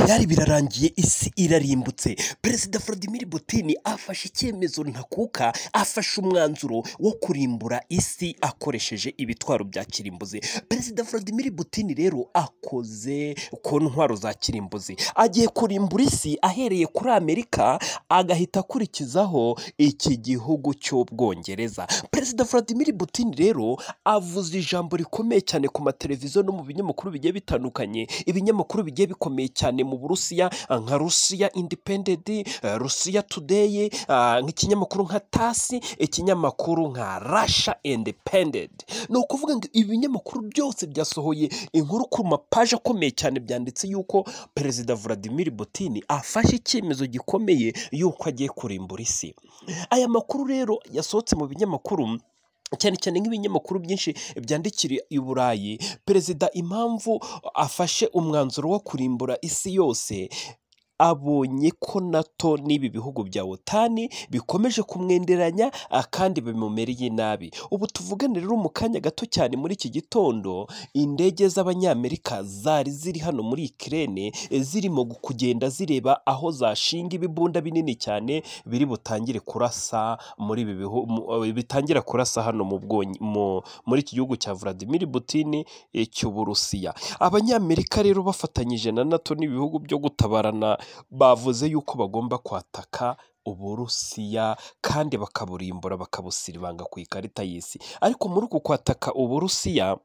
byari birarangiye isi irarimbutse perezida Vladimir Putin afashe icyemezo ntakuka afashe umwanzuro wo kurimbura isi akoresheje ibitwaro bya kirimbuzi perezida Vladimir Putin rero akoze ku ntwaro za kirimbuzi agiye kurimbura isi ahereye kuri amerika agahita akurikizaho iki gihugu cy'ubwongereza perezida Vladimir Putin rero avuze ijambo rikomeye cyane ku mateleviziyo no mu binyamakuru bigiye bitandukanye ibinyamakuru bigiye bikomeye cyane mu burusiya nka rusiya independent rusiya today eh, nk'ikinyamakuru nka tasi ikinyamakuru nka rasha independent ni ukuvuga ngo ibinyamakuru byose byasohoye inkuru ku mapaji akomeye cyane byanditse yuko perezida Vladimir Putin afashe icyemezo gikomeye yuko agiye kurimbura isi aya makuru rero yasohotse mu binyamakuru cyane cyane nk'ibinyamakuru byinshi byandikira i burayi perezida impamvu afashe umwanzuro wo kurimbura isi yose abonye ko nato n'ibi bihugu bya otani bikomeje kumwenderanya ah, kandi bimumereye nabi ubu tuvugane rero mu kanya gato cyane muri iki gitondo indege z'abanyamerika zari ziri hano muri ikirere zirimo gu- kugenda zireba aho zashinga ibibunda binini cyane biri butangire kurasa muri ibi bihu mu- eh, bitangira kurasa hano mu Bwonyi- mu- muri iki gihugu cya Vladimir Putin eh, cy'Uburusiya abanyamerika rero bafatanyije na NATO n'ibihugu byo gutabarana bavuze yuko bagomba kwataka Uburusiya kandi bakaburimbura bakabusiribanga ku ikarita y'isi ariko muri uku kwataka Uburusiya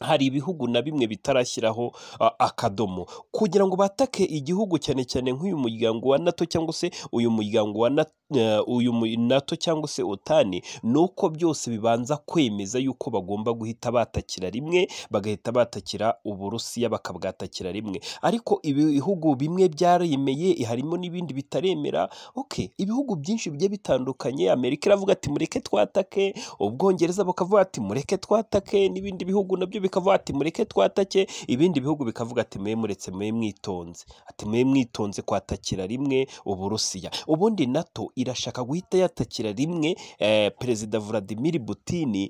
hari ibihugu na bimwe bitarashyiraho a- akadomo kugira ngo batake igihugu cyane cyane nk'uyu muryango wa nato cyangwa se uyu muryango wa Na- eh, uyu mu- nato cyangwa se otani ni uko byose bibanza kwemeza yuko bagomba guhita batakira rimwe bagahita batakira uburusiya bakabwatakira rimwe ariko ibihugu bimwe byaremeye harimo n'ibindi bitaremera ok ibihugu byinshi bigiye bitandukanye amerika iravuga ati mureke twatake ubwongereza bukavuga ati mureke twatake n'ibindi bihugu nabyo bikavuga ati mureke twatake ibindi bihugu bikavuga ati mwe muretse mwe mwitonze ati mwe mwitonze kwatakira rimwe uburusiya ubundi nato irashaka guhita yatakira rimwe eh, perezida Vladimir Putin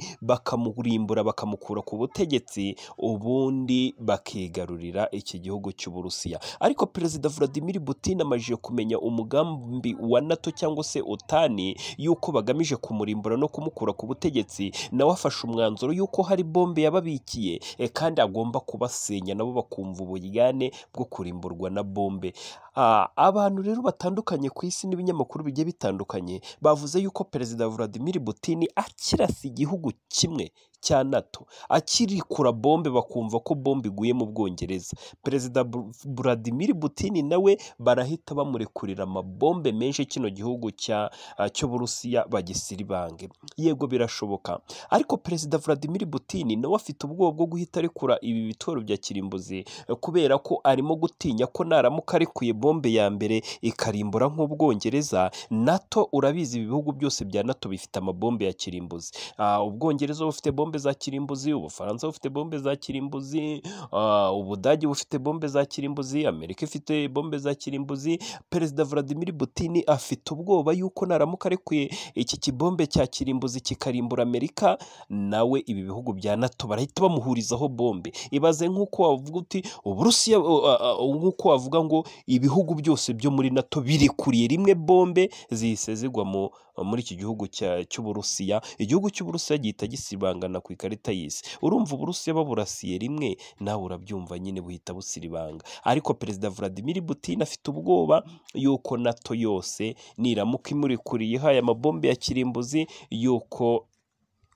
bakamurimbura bakamukura ku butegetsi ubundi bakigarurira iki gihugu cy'uburusiya ariko perezida Vladimir Putin amajije kumenya umugambi wa nato cyangwa se otani yuko bagamije kumurimbura no kumukura ku butegetsi nawe afashe umwanzuro yuko hari bombe yababikiye eh, kandi agomba kubasenya nabo bakumva uburigane bwo kurimburwa na bombe Ah, abantu rero batandukanye ku isi n'ibinyamakuru bigiye bitandukanye bavuze yuko perezida Vladimir Putin akirasa igihugu kimwe cya NATO akirikura bombe bakumva ko bombe iguye mu Bwongereza perezida Bu- Vladimir Putin nawe barahita bamurekurira amabombe menshi kino gihugu cya ah, cy'Uburusiya bagisiribange yego birashoboka ariko perezida Vladimir Putin nawe afite ubwoba bwo guhita arekura ibi bitoro bya kirimbuzi eh, kubera ko arimo gutinya ko naramuka arekuye bombe ya mbere ikarimbura nk'Ubwongereza NATO urabizi ibi bihugu byose bya NATO bifite amabombe ya kirimbuzi Ah, Ubwongereza bufite bombe za kirimbuzi Ubufaransa bufite bombe za kirimbuzi ah, Ubudage bufite bombe za kirimbuzi Amerika ifite bombe za kirimbuzi perezida Vladimir Putin afite ubwoba yuko naramuka arekuye iki kibombe cya kirimbuzi kikarimbura Amerika nawe ibi bihugu bya NATO barahita bamuhurizaho bombe ibaze nk'uko wavuga uti Uburusiya uh, uh, uh, nk'uko wavuga ngo ibihugu byose byo muri NATO birikuriye rimwe bombe zihise zigwa mu muri iki gihugu cya- cy'Uburusiya igihugu cy'Uburusiya gihita gisibangana ku ikarita y'isi urumva Uburusiya baburasiye rimwe nawe urabyumva nyine buhita busiribanga ariko perezida Vladimir Putin afite ubwoba yuko nato yose niramuka imurikuriye ihaye amabombe ya kirimbuzi yuko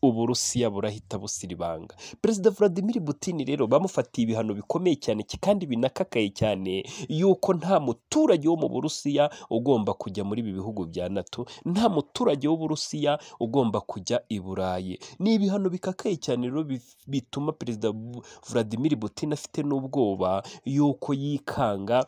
uburusiya burahita busiribanga perezida Vladimir Putin rero bamufatiye ibihano bikomeye cyane ki- kandi binakakaye cyane yuko nta muturage wo mu burusiya ugomba kujya muri ibi bihugu bya nato nta muturage w'uburusiya ugomba kujya i burayi ni ibihano bikakaye cyane rero bif- bituma perezida Vladimir Putin afite n'ubwoba yuko yikanga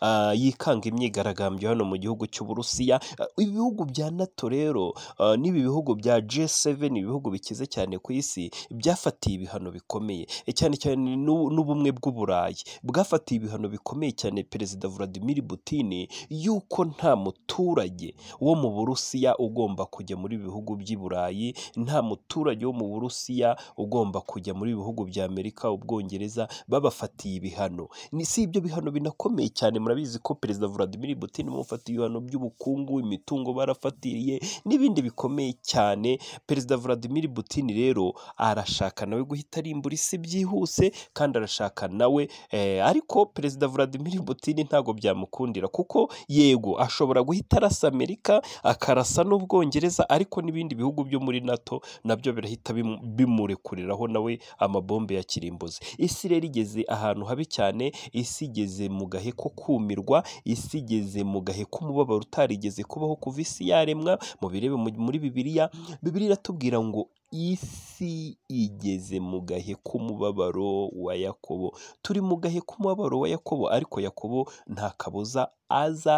ah, yikanga imyigaragambyo hano mu gihugu cy'uburusiya Ah, ibihugu bya nato rero ah, n'ibi bihugu bya G7 ibihugu bikize cyane ku isi byafatiye ibihano bikomeye eh, cyane cyane n'u- n'ubumwe bw'uburayi bwafatiye ibihano bikomeye cyane perezida Vladimir Putin yuko nta muturage wo mu burusiya ugomba kujya muri ibi bihugu by'i burayi nta muturage wo mu burusiya ugomba kujya muri ibi bihugu bya amerika ubwongereza babafatiye ibihano ni si ibyo bihano binakomeye cyane murabizi ko perezida Vladimir Putin bamufatiye ibihano by'ubukungu imitungo barafatiriye n'ibindi bikomeye cyane perezida Vladimir Putin rero arashaka nawe guhita arimbura isi byihuse kandi arashaka nawe eh, ariko perezida Vladimir Putin ntabwo byamukundira kuko yego ashobora guhita arasa amerika akarasa n'ubwongereza ariko n'ibindi bihugu byo muri nato nabyo birahita bimu- bimurekuriraho nawe amabombe ya kirimbuzi isi rero igeze ahantu habi cyane isi igeze mu gahe ko kumirwa isi igeze mu gahe k'umubabaro utarigeze kubaho kuva isi yaremwa mu birebe mu- muri bibiliya bibiliya iratubwira ngo isi igeze mu gahe k'umubabaro wa yakobo turi mu gahe k'umubabaro wa yakobo ariko yakobo nta kabuza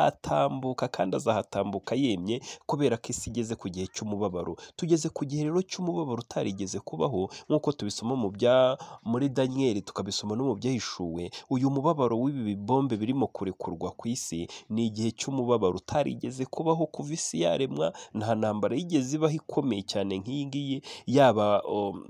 azatambuka kandi azahatambuka yemye kubera ko isi igeze ku gihe cy'umubabaro tugeze ku gihe rero cy'umubabaro utarigeze kubaho nk'uko tubisoma mu bya muri daniyeli tukabisoma no mu byahishuwe uyu mubabaro w'ibi bibombe birimo kurekurwa ku isi ni igihe cy'umubabaro utarigeze kubaho kuva isi yaremwa nta ntambara yigeze ibaho ikomeye cyane nk'iyi ngiyi yaba um,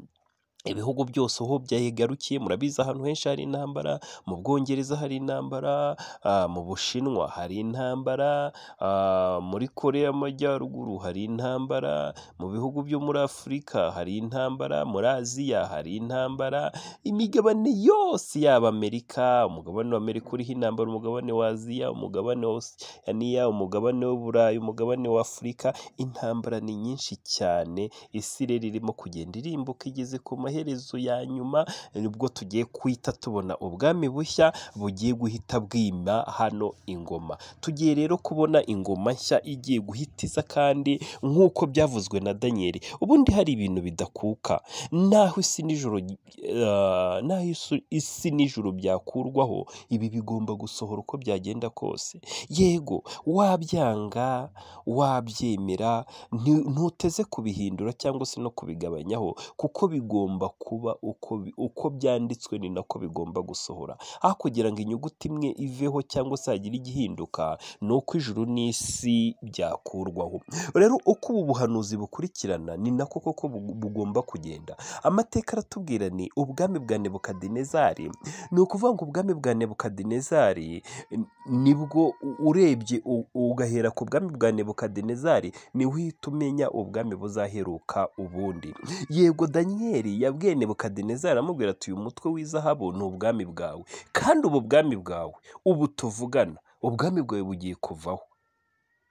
ibihugu byose aho byagarukiye murabizi ahantu henshi hari intambara mu bwongereza hari intambara ah, mu bushinwa hari intambara ah, muri korea y'amajyaruguru hari intambara mu bihugu byo muri afurika hari intambara muri aziya hari intambara imigabane yose yaba amerika umugabane wa amerika uriho intambara umugabane wa aziya umugabane wa osiyaniya umugabane w'uburayi umugabane wa afurika intambara ni nyinshi cyane isi rero irimo kugenda irimbuka igeze ku maherezo ya nyuma nibwo tugiye guhita tubona ubwami bushya bugiye guhita bwima hano ingoma tugiye rero kubona ingoma nshya igiye guhita iza kandi nk'uko byavuzwe na daniyeli ubundi hari ibintu bidakuka naho isi n'ijoro eh, naho isu- isi n'ijoro byakurwaho ibi bigomba gusohora uko byagenda kose yego wabyanga wabyemera nti- ntuteze kubihindura cyangwa se no kubigabanyaho kuko bigomba kuba uko, bi- uko byanditswe ni nako bigomba gusohora aho kugira ngo inyuguti imwe iveho cyangwa se hagire igihinduka ni uko ijuru n'isi byakurwaho rero uko ubu buhanuzi bukurikirana ni nako koko bu- bugomba kugenda amateka aratubwira ni ubwami bwa nebukadinezari ni ukuvuga ngo ubwami bwa nebukadinezari n- nibwo u- urebye u- ugahera ku bwami bwa nebukadinezari ni uhita umenya ubwami buzaheruka ubundi yego daniyeli yabwiye nebukadinezari amubwira ati uyu mutwe w'izahabu ni ubwami bwawe kandi ubu bwami bwawe ubu tuvugana ubwami bwawe bugiye kuvaho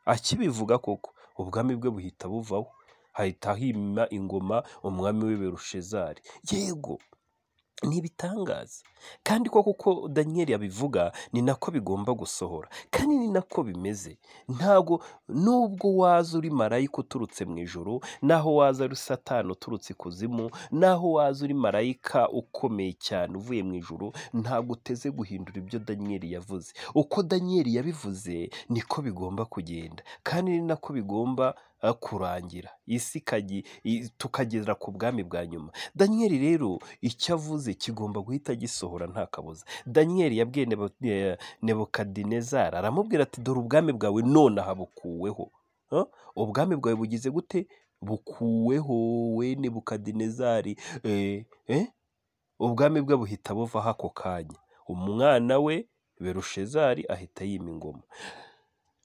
akibivuga koko ubwami bwe buhita buvaho hahita hima ingoma umwami w'iberushezari yego ni ibitangaza kandi ko kuko daniyeli abivuga ni nako bigomba gusohora kandi ni nako bimeze ntabwo nubwo waza uri marayika uturutse mu ijoro naho waza ari satani uturutse ikuzimu naho waza uri marayika ukomeye cyane uvuye mu ijoro ntabwo uteze guhindura ibyo daniyeli yavuze uko daniyeli yabivuze niko bigomba kugenda kandi ni nako bigomba eh, kurangira isi ikagi- i- tukagera ku bwami bwa nyuma daniyeli rero icyo avuze kigomba guhita gisohora nta kabuza daniyeli yabwiye Nebo- eh, nebukadinezari aramubwira ati dore ubwami bwawe nonaha bukuweho Huh? ubwami bwawe bugize gute bukuweho we nebukadinezari eh, eh? ubwami bwe buhita buvaho ako kanya umwana we berushezari ahita yima ingoma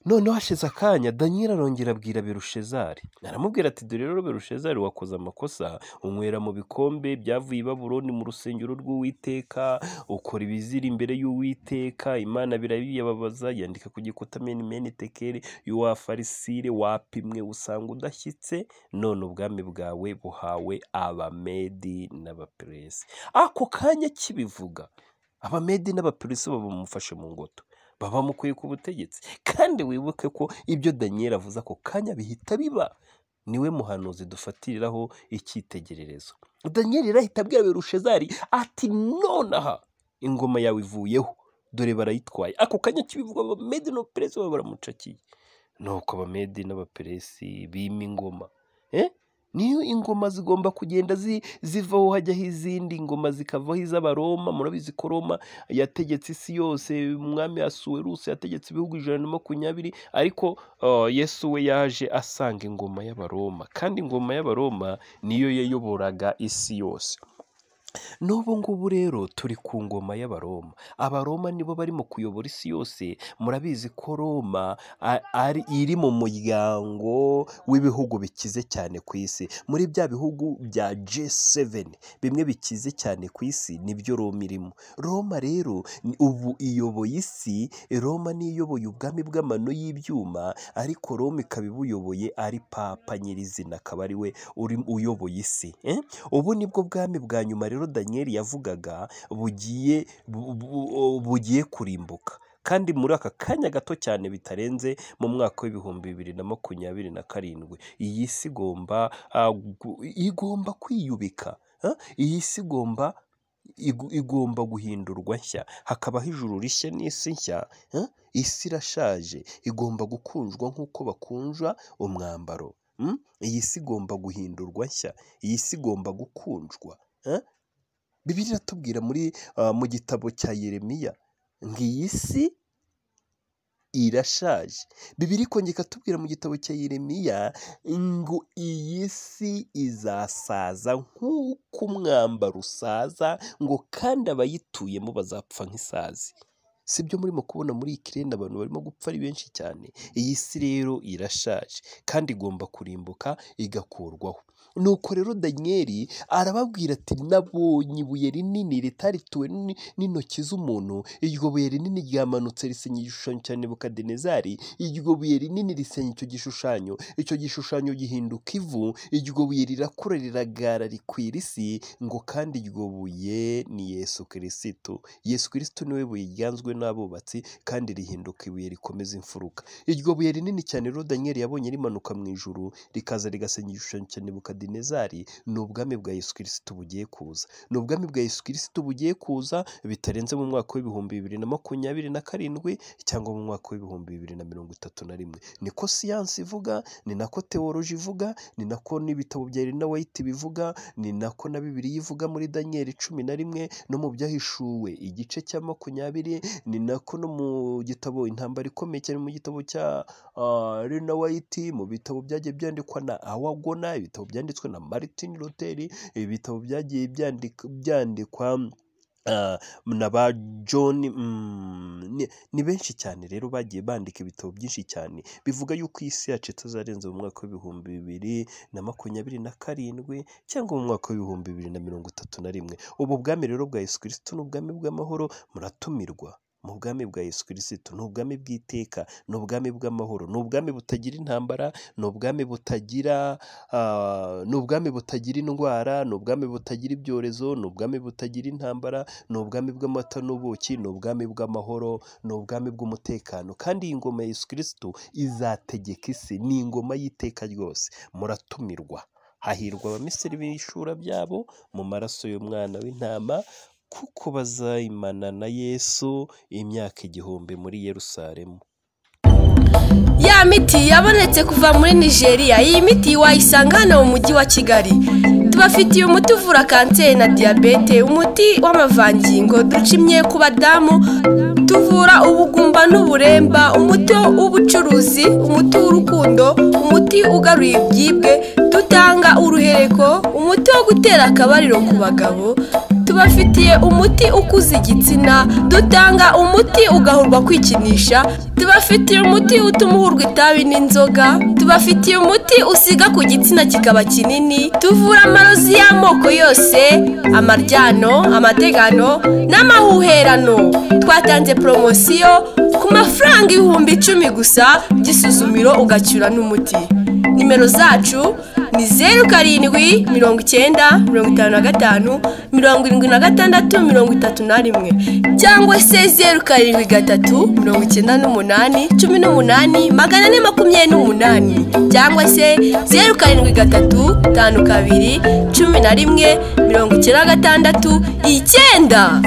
noneho hashize akanya daniyeli arongera abwira berushezari aramubwira ati dore rero berushezari wakoze amakosa unywera mu bikombe byavuye i babuloni mu rusengero rw'uwiteka ukora ibizira imbere y'uwiteka imana birabiyababaza yandika ku gikuta meni meni tekeri y'uwafarisire wapimwe usanga udashyitse none ubwami bwawe buhawe abamedi n'abaperesi ako kanya kibivuga abamedi n'abaperesi babamufashe mu ngoto babamukuye ku butegetsi kandi wibuke ko ibyo daniyeli avuze ako kanya bihita biba niwe muhanuzi dufatiriraho icyitegererezo daniyeli arahita abwira berushezari ati nonaha ingoma yawe ivuyeho dore barayitwaye ako kanya kibivuga abamede n'abaperesi baba baramucakiye nuko abamede n'abaperesi bima ingoma eh? niyo ingoma zigomba kugenda zi- zivaho hajyaho izindi ingoma zikavaho iz'abaroma murabizi ko roma yategetse isi yose umwami asuweruse yategetse ibihugu ijana na makumyabiri ariko uh, yesu we yaje asanga ingoma y'abaroma kandi ingoma y'abaroma niyo yayoboraga isi yose n'ubu ngubu rero turi ku ngoma y'abaroma abaroma nibo barimo kuyobora isi yose murabizi ko roma a- ari iri mu muryango w'ibihugu bikize cyane ku isi muri bya bihugu bya G7 bimwe bikize cyane ku isi nibyo roma irimo roma rero ni- ubu iyoboye isi roma niyo iyoboye ubwami bw'amano y'ibyuma ariko roma ikaba ibuyoboye ari papa nyirizina akaba ari we uri- uyoboye isi eh? ubu nibwo bwami bwa nyuma rero daniyeli yavugaga bugiye bu- bu- bugiye kurimbuka kandi muri aka kanya gato cyane bitarenze mu mwaka w'ibihumbi bibiri na makumyabiri na karindwi iyi si igomba ah, gu- igomba kwiyubika ah, iyi si igomba igu- igomba guhindurwa nshya hakabaho ijuru rishya n'isi nshya eh? isi irashaje igomba gukunjwa nk'uko bakunja umwambaro mm? iyi si igomba guhindurwa nshya iyi si igomba gukundwa eh? bibiliya iratubwira muri ah, mu gitabo cya yeremiya ngo iyi si irashaje bibiri ikongera ikatubwira mu gitabo cya yeremiya ngo iyi si izasaza nk'uko umwambaro usaza ngo kandi abayituyemo bazapfa nk'isazi si byo murimo kubona muri ikirere abantu barimo gupfa ari benshi cyane iyi si rero irashaje kandi igomba kurimbuka igakurwaho nuko rero daniyeli arababwira ati nabonye ibuye rinini ritarituwe ni- n'intoki z'umuntu iryo buye rinini ryamanutse risenya igishushanyo cya nebukadinezari iryo buye rinini risenya icyo gishushanyo icyo gishushanyo gihinduka ivu iryo buye rirakura riragara rikwira isi ngo kandi iryo buye ni yesu kirisitu yesu kirisitu niwe buye ryanzwe n'abubatsi kandi rihinduka ibuye rikomeza imfuruka iryo buye rinini cyane rero daniyeli yabonye rimanuka mu ijuru rikaza rigasenya igishushanyo cya nebukadinezari ni ubwami bwa yesu kirisitu bugiye kuza ni ubwami bwa yesu kirisitu bugiye kuza bitarenze mu mwaka w'ibihumbi bibiri na makumyabiri na karindwi cyangwa mu mwaka w'ibihumbi bibiri na mirongo itatu na rimwe niko siyansi ivuga ni nako tewoloji ivuga ni nako n'ibitabo bya Elena White bivuga ni nako na bibiliya ivuga muri daniyeli cumi na rimwe no mu byahishuwe igice cya makumyabiri ni nako no mu gitabo intambara ikomeye cyane mu gitabo cya ah, Elena White mu bitabo byagiye byandikwa na Awagona ibitabo byanditswe na Martin Luther ibitabo byagiye byandika- byandikwa ah, na ba John mm, ni, ni benshi cyane rero bagiye bandika ibitabo byinshi cyane bivuga yuko isi yacu itazarenza mu mwaka w'ibihumbi bibiri na makumyabiri na karindwi cyangwa mu mwaka w'ibihumbi bibiri na mirongo itatu na rimwe ubu bwami rero bwa Yesu Kristo ni ubwami bw'amahoro muratumirwa mu bwami bwa Yesu Kristo ni ubwami bw'iteka ni ubwami bw'amahoro ni ubwami butagira intambara ni ubwami butagira ah, ni ubwami butagira indwara ni ubwami butagira ibyorezo ni ubwami butagira intambara ni ubwami bw'amata n'ubuki ni ubwami bw'amahoro ni ubwami bw'umutekano kandi iyi ngoma ya Yesu Kristo izategeka isi ni ingoma y'iteka ryose muratumirwa hahirwa abamisiri b'ishura byabo mu maraso y'umwana w'intama kuko bazayimana na Yesu imyaka igihumbi muri Yerusalemu Ya miti yabonetse kuva muri Nigeria, iyi miti wayisanga hano mu mujyi wa Kigali. Tubafitiye umuti uvura kanseri na diyabete, umuti w'amavangingo ducimye ku badamu, tuvura ubugumba n'uburemba, umuti w'ubucuruzi, umuti w'urukundo, umuti ugaruye ibyibwe, dutanga uruhereko, umuti wo gutera akabariro ku bagabo, tubafitiye umuti ukuza igitsina dutanga umuti ugahurwa kwikinisha tubafitiye umuti utuma uhurwa itabi n'inzoga tubafitiye umuti usiga ku gitsina kikaba kinini tuvura amarozi y'amoko yose amaryano amategano n'amahuherano twatanze poromosiyo ku mafaranga ibihumbi icumi gusa by'isuzumiro ugacyura n'umuti nimero zacu ni zeru karindwi mirongo icyenda mirongo itanu na gatanu mirongo irindwi na gatandatu mirongo itatu na rimwe cyangwa se zeru karindwi gatatu mirongo icyenda n'umunani cumi n'umunani magana ane makumyabiri n'umunani cyangwa se zeru karindwi gatatu tanu kabiri cumi na rimwe mirongo icyenda na gatandatu icyenda